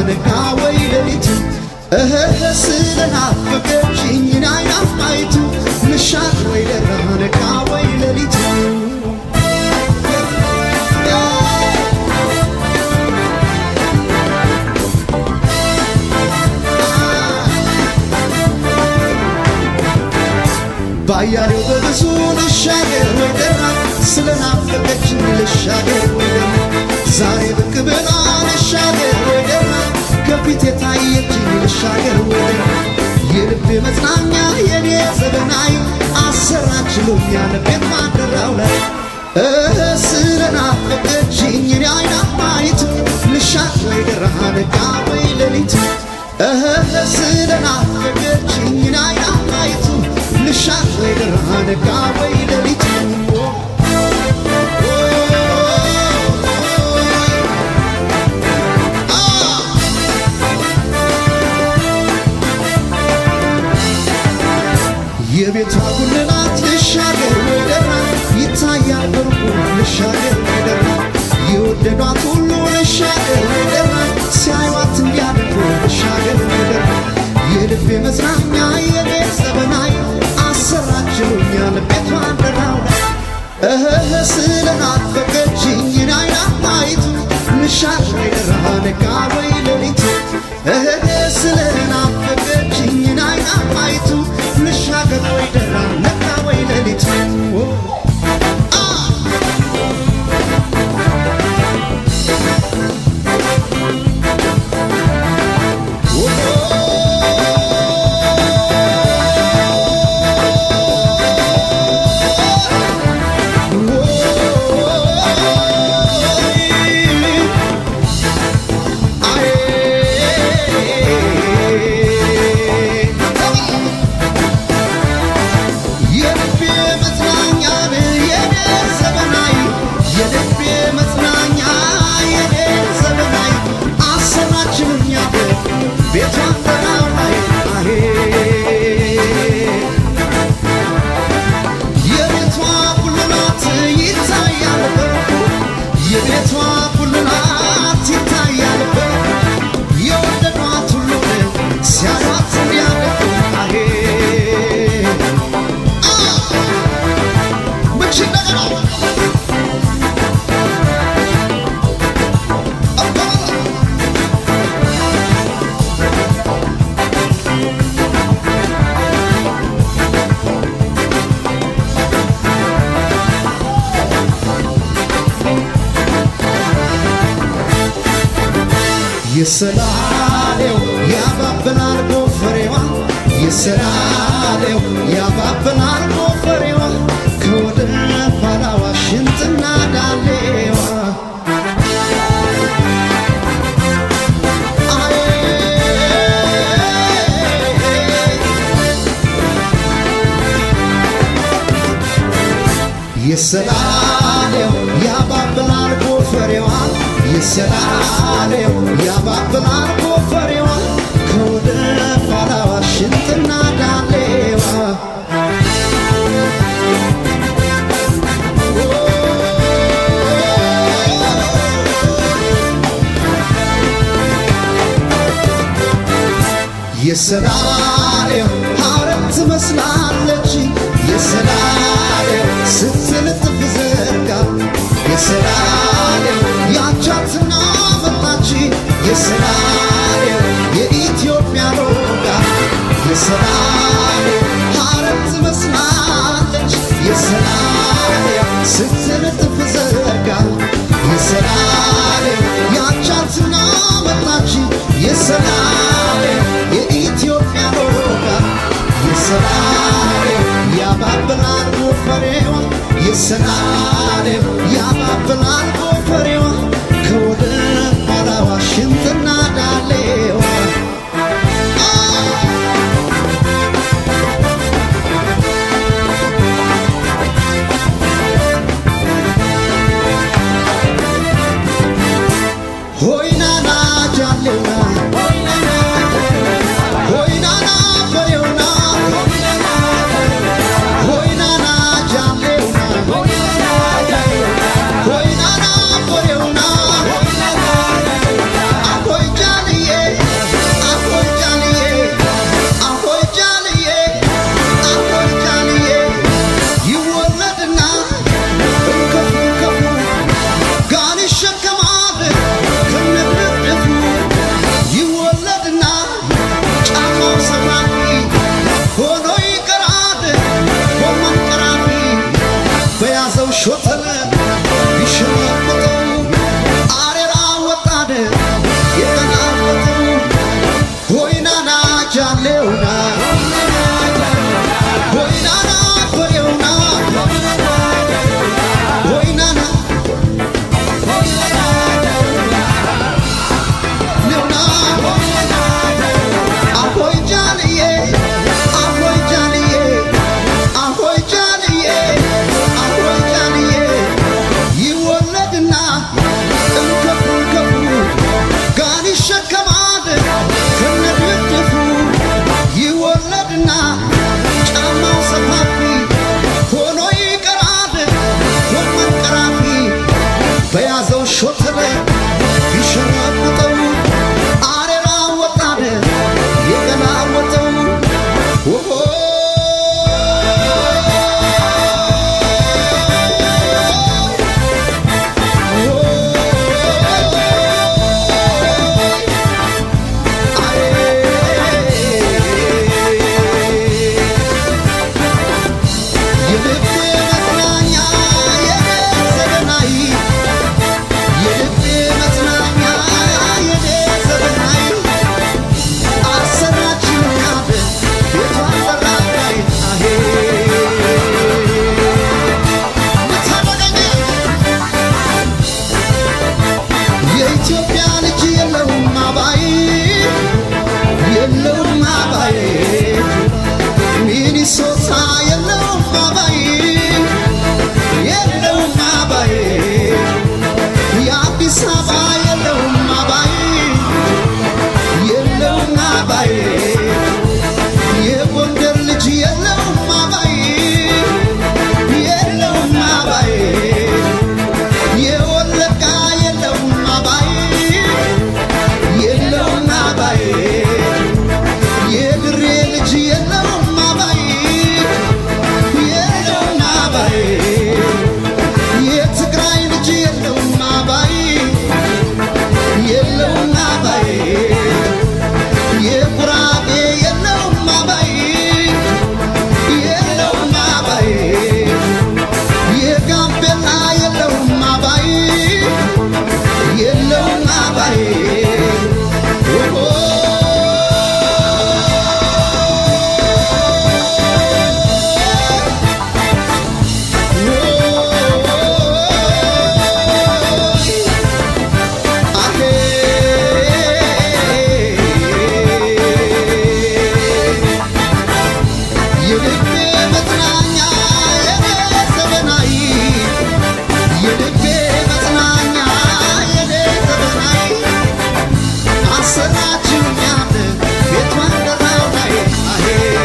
ነጋ ወይ ሌሊቱ እህህ ስለናፈቀችኝ ናይናፋይቱ ምሻት ወይ ደራ ነጋ ወይ ሌሊቱ ባያሌው በብዙ ልሻገር ወይ ደራ ስለናፈቀችኝ ልሻገር ወይ ደራ ዛሬ ብቅ ብላ ልሻገር ወይ ደራ ከፊት የታየችኝ ልሻገር ወይ ደራ የልቤ መጽናኛ የኔ ዘበናይ አሰራችሎኛል ቤት ማደራው ላይ እህ ስለናፈቀችኝ እኔ አይና ማየቱ ልሻት ወይ ደራ ነጋ ወይ ሌሊቱ እህ ስለናፈቀችኝ እኔ አይና ማየቱ ልሻት ወይ ደራ ነጋ ወይ ሌሊቱ የቤቷ ጉልላት ልሻገር ወይ ደራ ይታያል በሩቁ ልሻገር ወይ ደራ የወደዷት ሁሉ ልሻገር ወይ ደራ ሲያዩዋት እንዲያደርጉ ልሻገር ወይ ደራ የልቤ መዝናኛ የኔ ዘበናይ አሰራችሉኛል ቤቷ ደራው ላይ እህህ ስለናፈቀችኝ ናይና ማይቱ ልሻት ወይ ደራ ነጋ ወይ ሌሊቱ እህህ ስለናፈቀችኝ ናይና ማይቱ ልሻገር ወይ ደራ ነጋ ወይ ሌሊቱ የልቤ መጽናኛ የኔ ዘበናይ የልቤ መጽናኛ የኔ ዘበናይ አሰራችልኛል ቤቷ ተራው ላይ አሄ የቤቷ ጉልላት ይታያል በሩቁ የቤቷ ጉልላት ይታያል በሩቁ የወደዷት ሁሉ ሲያዩት እንዲያደርጉ አሄ ምች ነገር አለ የሰላሌው ያባብላል ጎፈሬዋ የሰላሌው ያባብላል ጎፈሬዋ ከወደ ኋላዋ ሽንጥና ዳሌዋ አዬ የሰላሌው ያባብላል ጎፈሬዋ የሰላሌው ያባብላል ጎፈሬዋ ከወደ ኋላዋ ሽንጥና ዳሌዋ የሰላሌው ሐረግ ትመስላለች የሰላሌው ስትልጥፍ ዘርጋ የሰላሌው ያቻትና መጣች የሰላሌው የኢትዮጵያ ሎጋ የሰላሌው ሐረግ ትመስላለች የሰላሌው ስትልጥፍ ዘርጋ የሰላሌው ያቻትና መጣች የሰላሌው የኢትዮጵያ ሎጋ የሰላሌው ያባብላል ጎፈሬዋ የሰላሌው ያባብላል ጎፈሬዋ ከወደ ኋላዋ ሽንጥና ዳሌዋ ሆይናና ጃሌውና ሆይናና ፈሬውና ሆይናና ጃሌውና ጃሌውና ወይናና በሬውና ወይናና ነውና አሆይ ጃልዬ አሆይ ጃልዬ አሆይ ጃልዬ አሆይ ጃልዬ ይወለድና እንከፉ እንከፉ ጋን ይሸከማል ከነድፍድፉ ይወለድና ጫማው ሰፋፊ ሆኖ ይቀራል ጎመን ቀራፊ በያዘው ሾተለ ቢሸረብጠው አሬራ ወጣደ የገላወጠው ኦሆ የልቤ መጽናኛ የኔ ዘገናይ የልቤ መጽናኛ የኔ ዘገናይ አሰራችኛል ቤቷን በራዳይ አሄ ምታደገኝ የኢትዮጵያ ልጅ የለውም አባይ የለውም አባይ ሚኒሶታ የለውም አባይ የለውም አባይ የአዲስ አበባ የለውም አባይ የለውም አባይ የጎንደር ልጅ የለውም አባይ የለውም አባይ የወለጋ የለውም አባይ የለውም አባይ የድሬ ልጅ የለውም አባይ የለውም አባይ የትግራይ ልጅ የለውም አባይ የለውም አባይ የጉራጌ የለውም አባይ የለውም አባይ የጋምቤላ የለውም አባይ የለውም አባይ የልቤ መጽናኛ የኔ ዘመናዊ የልቤ መጽናኛ የኔ ዘመናዊ አሰራችኛል ቤቷን ደራው ላይ አሄ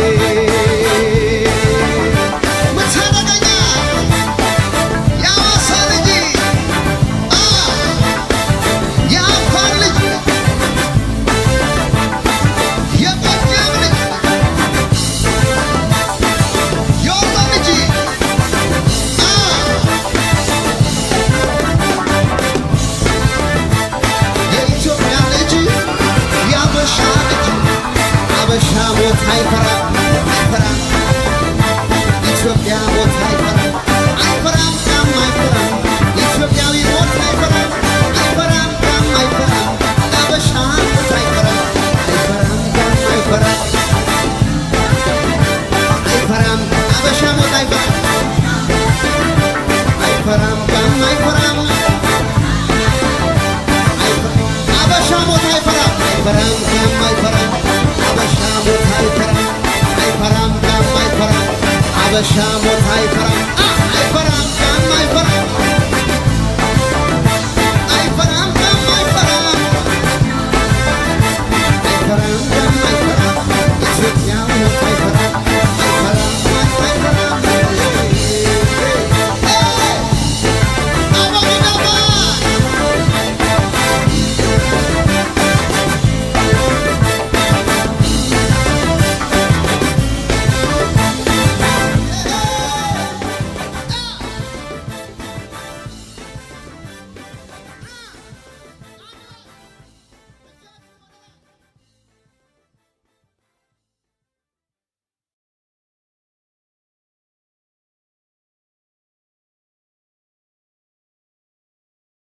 ምታደገኛ የአዋሳ ልጅ አ የአፋር ልጅ የጎጃም ልጅ የወሎ ልጅ አ የኢትዮጵያ ልጅ የአበሻ ልጅ አበሻ ሞት አይፈራም አይፈራም ኢትዮጵያ ሞት አይፈራም አይፈራም ቃም አይፈራም ኢትዮጵያዊ ሞት አይፈራም አይፈራም ቃም አይፈራም አበሻ ሞት አይፈራም አይፈራም ቃም አይፈራም አይፈራም አበሻ ሞት አይፈራም አይፈራም ቃም አይፈራም አበሻ ሞት አይፈራም አይፈራም ጋም አይፈራም አበሻ ሞት አይፈራም አይፈራም ጋም አይፈራም አበሻ ሞት